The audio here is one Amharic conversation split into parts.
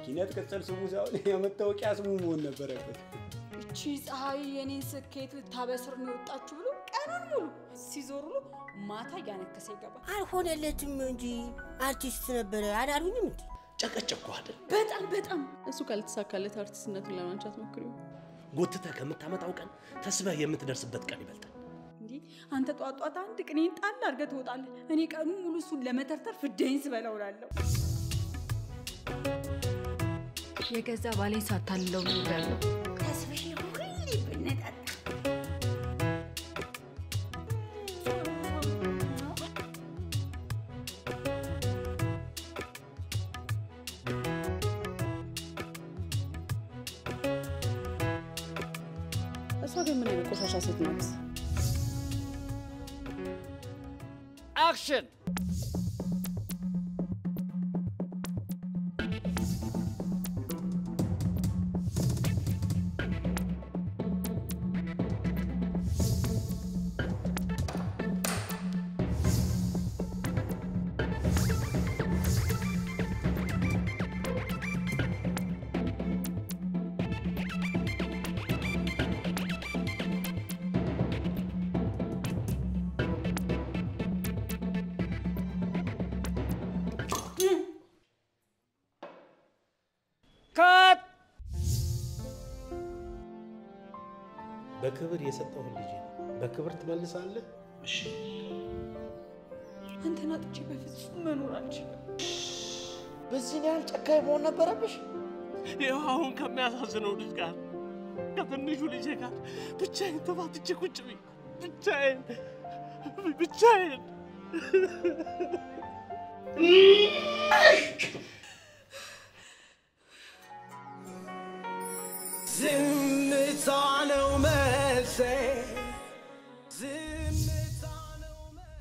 ኪነት ቅጽል ስሙ ሳይሆን የመታወቂያ ስሙ መሆን ነበረበት። እቺ ፀሐይ የኔን ስኬት ልታበስር ነው የወጣችሁ ብሎ ቀኑን ሙሉ ሲዞር ውሎ ማታ እያነከሰ ይገባል። አልሆነለትም እንጂ አርቲስት ነበረ አላሉኝም እንዴ? ጨቀጨቅኩ አይደል? በጣም በጣም እሱ ካልተሳካለት አርቲስትነቱን ለማንቻት ሞክሪው። ጎትተህ ከምታመጣው ቀን ተስበህ የምትደርስበት ቀን ይበልጣል። እንዲህ አንተ ጧት ጧት አንድ ቅኔን ጣል አድርገህ ትወጣለህ። እኔ ቀኑ ሙሉ እሱን ለመተርተር ፍዳይን ስበላው እላለሁ። የገዛ ባሌን ሳታልለው ነው ያለው። ተስብሽ ሁሌ ብንጠጣ እሷ ግን ምን አይነት ቆሻሻ ሴት ናት? አክሽን! ካት በክብር የሰጠሁን ልጅ በክብር ትመልሳለህ? እሺ። አንተን አጥቼ በፍጹም መኖር አልችልም። በዚህን ያህል ጨካኝ መሆን ነበረብሽ? ይኸው አሁን ከሚያሳዝነው ልጅ ጋር ከትንሹ ልጄ ጋር ብቻዬን ተፋትቼ ቁጭ ብዬ ብቻዬን ብቻዬን ዝምታ ነው መልሴ ዝምታ ነው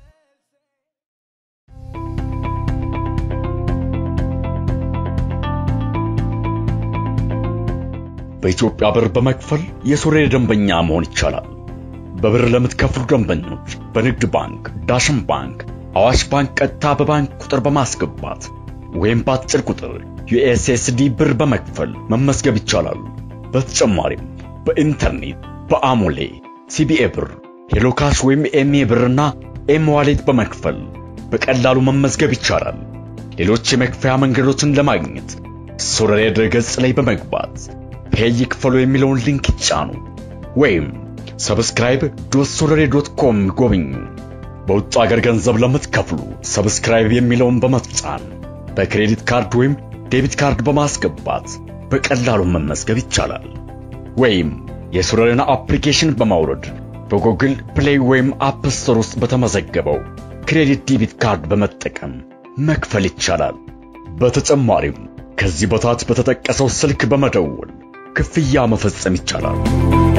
በኢትዮጵያ ብር በመክፈል የሶሬ ደንበኛ መሆን ይቻላል። በብር ለምትከፍሉ ደንበኞች በንግድ ባንክ፣ ዳሽን ባንክ፣ አዋሽ ባንክ ቀጥታ በባንክ ቁጥር በማስገባት ወይም በአጭር ቁጥር ዩኤስኤስዲ ብር በመክፈል መመዝገብ ይቻላል። በተጨማሪም በኢንተርኔት በአሞሌ ሲቢኤ ብር፣ ሄሎካሽ ወይም ኤምኤ ብርና ኤም ዋሌት በመክፈል በቀላሉ መመዝገብ ይቻላል። ሌሎች የመክፈያ መንገዶችን ለማግኘት ሶረሬ ድረገጽ ላይ በመግባት ፔይ ይክፈሉ የሚለውን ሊንክ ይጫኑ ወይም ሰብስክራይብ ዶት ሶረሬ ዶት ኮም ጎብኙ። በውጭ ሀገር ገንዘብ ለምትከፍሉ ሰብስክራይብ የሚለውን በመጫን በክሬዲት ካርድ ወይም ዴቢት ካርድ በማስገባት በቀላሉ መመዝገብ ይቻላል። ወይም የሶረሬን አፕሊኬሽን በማውረድ በጉግል ፕሌይ ወይም አፕ ስቶር ውስጥ በተመዘገበው ክሬዲት ዴቢት ካርድ በመጠቀም መክፈል ይቻላል። በተጨማሪም ከዚህ በታች በተጠቀሰው ስልክ በመደወል ክፍያ መፈጸም ይቻላል።